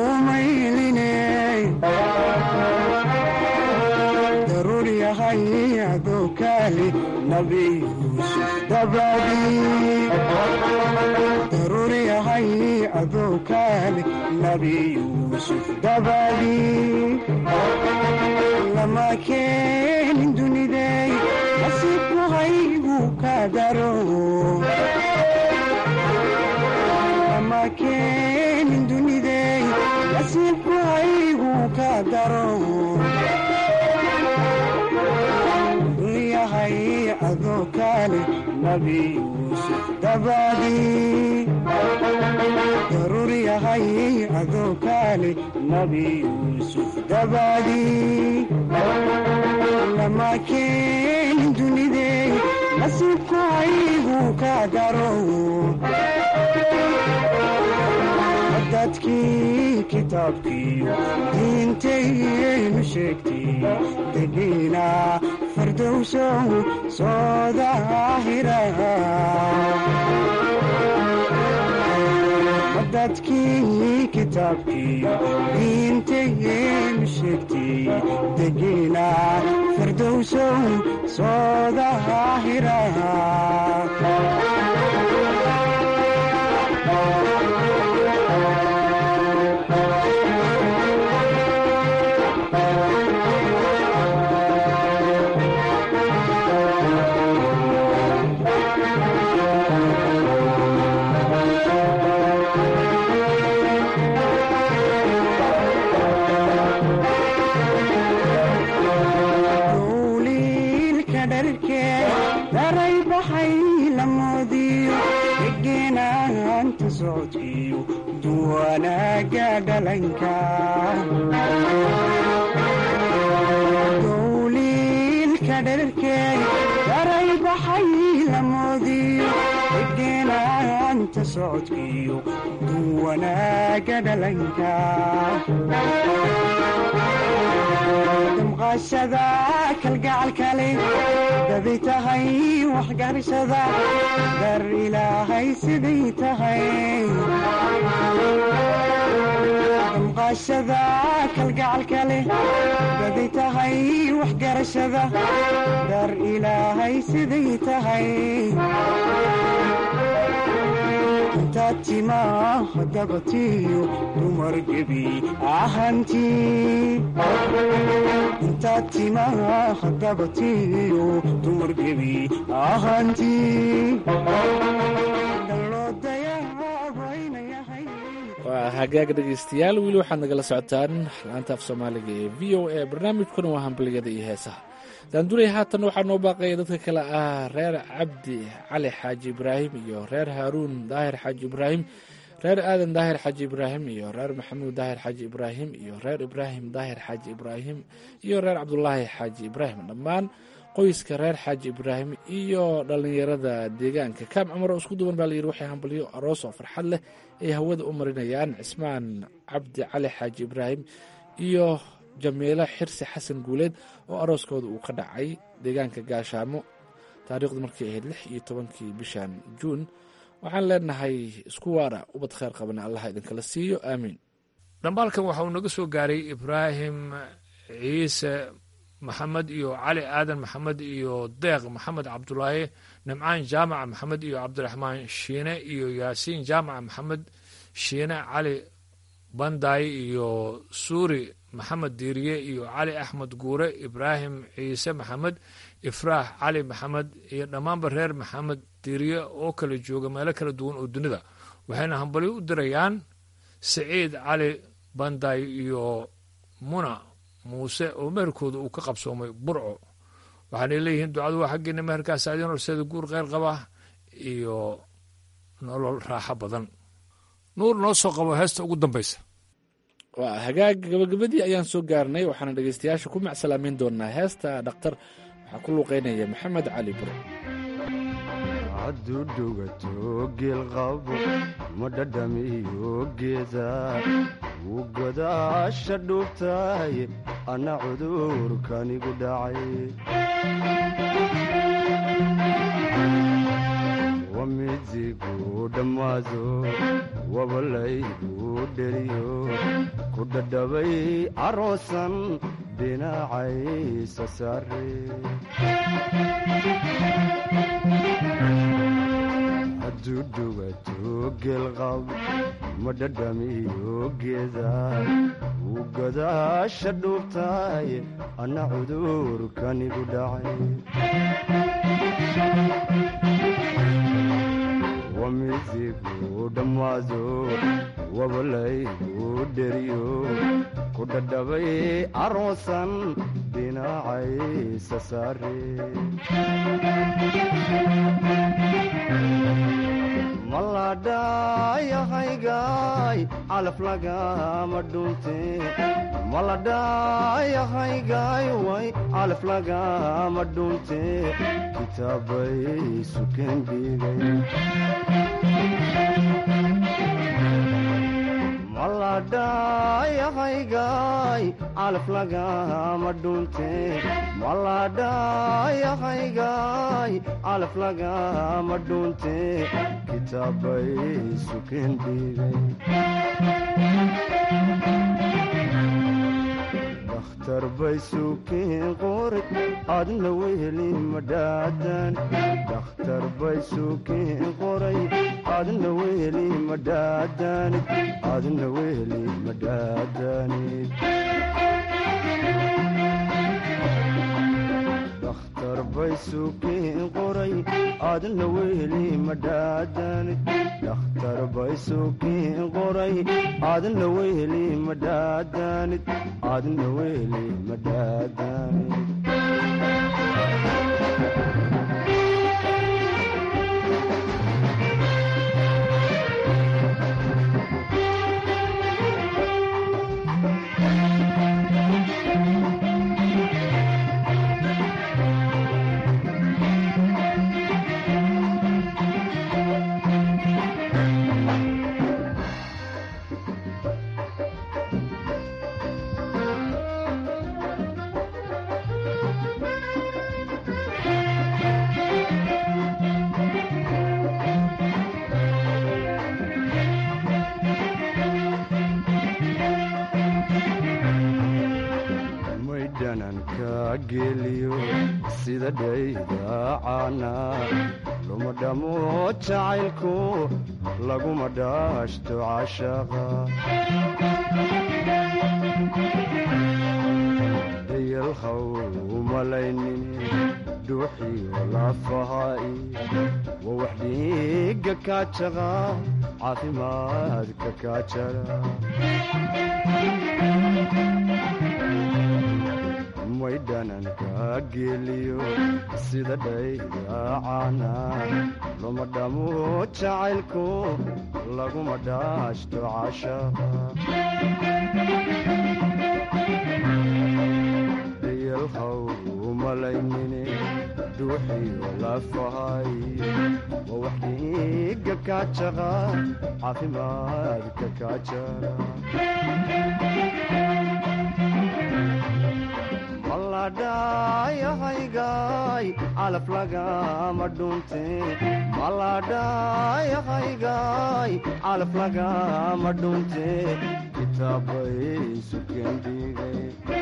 mayline daruur yahay adoo kaali nabi yuusuf dabadii daruur yahay adoo kaali nabi yuusuf dabadii lama keenin dunidey nasiibku haygu ka daro lama keenin dunidey nasiibku haygu ka daro yahay adoo kaale nabi yuusuf dabadii daruur yahay adoo kaale nabi yuusuf dabadii lama keenin dunidey nasiibku haygu ka daro dadkii kitaabkiiyo diintayaynu sheegtay degiina fardowsow soo daahira dadkii kitaabkiiyo diintayaynu sheegtay degiina fardowsow soo daahira dowliilka dharkee daray baxay lamoodiyo degenaanta socodkiyo duwanaaga dhalanka dowliilka dharkee daray baxay lamoodiyo degenaanta socodkiyo duwanaaga dhalanka damqaashada kalgacalkale daday tahay waxgarashada dar ilaahay siday tahay damqaashada kalgacalkale daday tahay waxgarashada dar ilaahay siday tahay intaad timaa dabatiyo dumar gebi ahantii intaad timaa dabatiyo dumar gebi ahantii waa hagaag dhegaystayaal weli waxaad nagala socotaan laanta af soomaaliga ee v o a barnaamijkuna waa hambaliyada iyo heesaha daanduley haatan waxaa noo baaqaya dadka kale ah reer cabdi cali xaaji ibraahim iyo reer haaruun daahir xaaji ibraahim reer aadan daahir xaaji ibraahim iyo reer maxamuud daahir xaaji ibraahim iyo reer ibraahim daahir xaaji ibraahim iyo reer cabdulaahi xaaji ibraahim dhammaan qoyska reer xaaji ibraahim iyo dhallinyarada deegaanka kaam cumar oo isku duwan baa layidhi waxay hambalyo aroos oo farxad leh ay hawada u marinayaan cismaan cabdi cali xaaji ibraahim iyo jamiilo xirsi xasan guuleed oo arooskooda uu ka dhacay deegaanka gaashaamo taariikhdu markay ahayd lix iyo tobankii bishan juun waxaan leenahay isku waara ubad kheyr qabana allaha idinkala siiyo aamiin dhambaalkan waxa uu naga soo gaaray ibraahim ciise maxamed iyo cali aadan maxamed iyo deeq maxamed cabdulaahi nimcaan jaamaca maxamed iyo cabdiraxmaan shiine iyo yaasiin jaamaca maxamed shiine cali bandaay iyo suuri maxamed diiriye iyo cali axmed guure ibraahim ciise maxamed ifraax cali maxamed iyo dhammaanba reer maxamed diiriye oo kala jooga meelo kala duwan oo dunida waxayna hambalyo u dirayaan siciid cali bandaay iyo muna muuse oo meherkooda uu ka qabsoomay burco waxaanay leeyihiin ducadu waa xaggeena meherkaas adin horseeda guur kheyr qaba iyo nolol raaxo badan nuur noo soo qabo heesta ugu dambaysa waa hagaag gabagabadii ayaan soo gaarnay waxaana dhegaystayaasha ku macsalaameyn doonaa heesta dhakhtar waxaa ku luuqeynaya maxamed cali bure hadduu dhugato geelqabo ma dhadhamiyo geeda wuu godaasha dhuubtahay anna cudurkanigu dhacay wamizigu dhammaado wabalaygu dheriyo ku dhadhabay caroosan dhinacaysa saare hadduu dhugato geelqab ma dhadhamiyo geeda wuu gadaasha dhuubtaay anna cudurkanigu dhacay wamizigu dhammaado wabalaygu dheriyo ku dhadhabay caroosan dhinacaysa saare maladhayahaygaay calaf lagama dhunte maladhayahaygaay way calaf lagama dhunte kitaabay sukeen dhigay maladhayahaygaay calaf lagama dhunte maladhayahaygaay calaf lagama dhunte kitaabay sukeen dhigay dakhtar bay sukeen qori adna weheli madhaadan dakhtar bay sukeen qoray adna weheli madhaadanid adna weheli madhaadanid dakhtar bay sukeen qoray adna weheli madhaadanid dakhtar bay sukeen qoray adna weheli madhaadanid adna weheli madhaadanid maydhananka geliyo sida dhaydacaana luma dhamo jacaylku laguma dhaashto cashaqa dayalhaw umalaynin dhuuxiyo lafahaai waa wax dhiiga kaajaqa caafimaadka kaajara maydhananka geliyo sida dhaydacaana luma dhamo jacaylku laguma dhaashto cashaqa dayalhaw umalaynine dhuuxiyo lafahay waa wax dhiiga kaajaqa caafimaadka kaajara maladhayahaygaay calaf lagama dhunte maladhayahaygaay calaf lagama dhunte kitaabay sukeen dhigay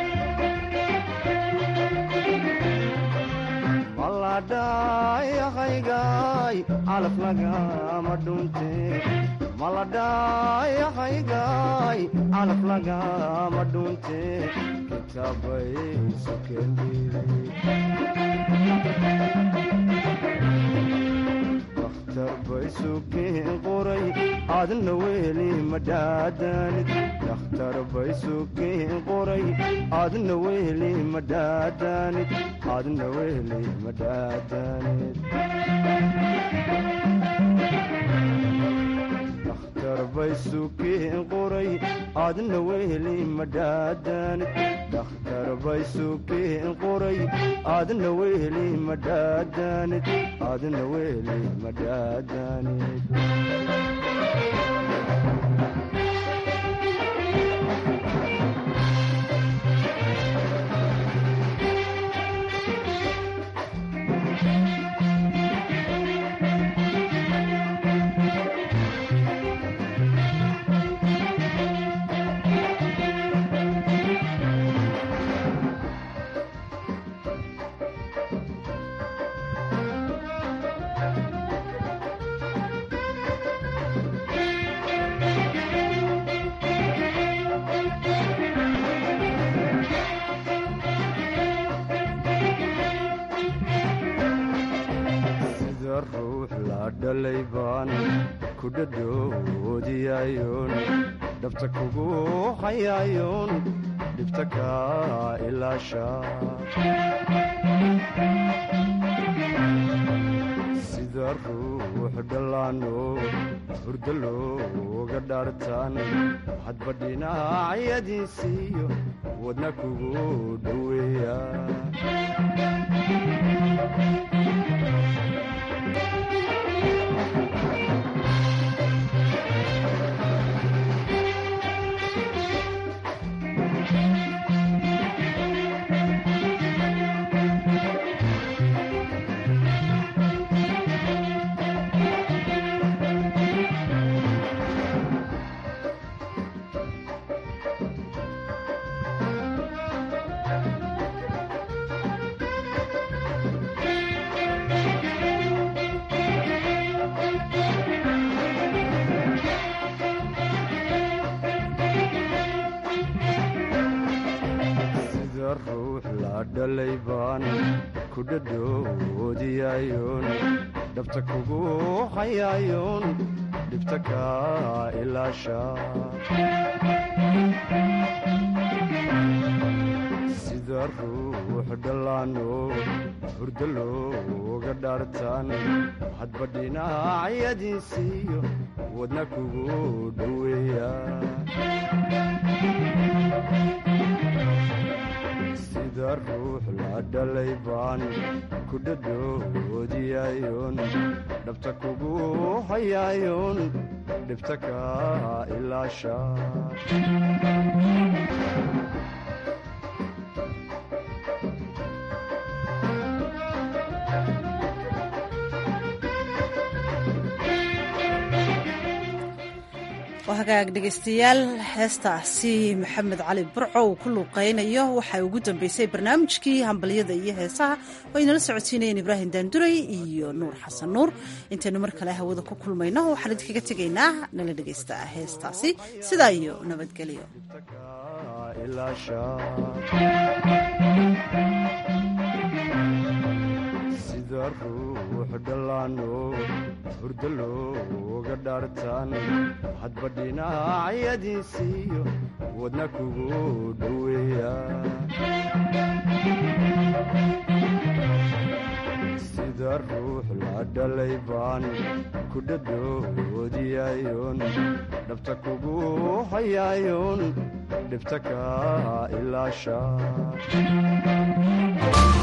maladhayahaygaay calaf lagama dhunte maladhayahaygaay calaf lagama dhunte kitaabay sukeen dakhtar bay sukeen qoray adna weheli madhaadanid dakhtar bay sukeen qoray adna weheli madhaadanid adna weheli madhaadanid dakhtar bay sukeen qoray adna weheli madhaadanid dakhtar bay sukeen qoray adna weheli madhaadanid adna weheli madhaadanid dhalay baan ku dhadhoodiyayoon dhabta kugu hayayoon dhibta kaa ilaasha sida ruux dhallaano hurdo looga dhaartaan hadba dhinacyadiisiiyo wadna kugu dhoweeya sida ruux la dhalay baan ku dhadhoodiyayoon dhabta kugu hayayoon dhibta kaa ilaasha sida ruux dhallaano hurdo looga dhaartaan hadba dhinacyadiisiiyo wadna kugu dhoweeya sida ruux la dhalay baan ku dhadhoodiyayoon dhabta kugu hayayoon dhibta kaa ilaasha waa hagaag dhegaystayaal heestaasi maxamed cali burco uu ku luuqaynayo waxaa ugu dambeysay barnaamijkii hambalyada iyo heesaha oo aynala socodsiinayeen ibraahim daanduray iyo nuur xasan nuur intaynu mar kale hawada ku kulmayno waxaan idinkaga tegaynaa nala dhegaysta heestaasi sidaa iyo nabadgelyo sida ruux dhallaano hurdo looga dhaartaan hadba dhinacyadiisiiyo wadna kugu dhoweeya sida ruux la dhalay baan ku dhadhoodiyayoon dhabta kugu hayayoon dhibta kaa ilaasha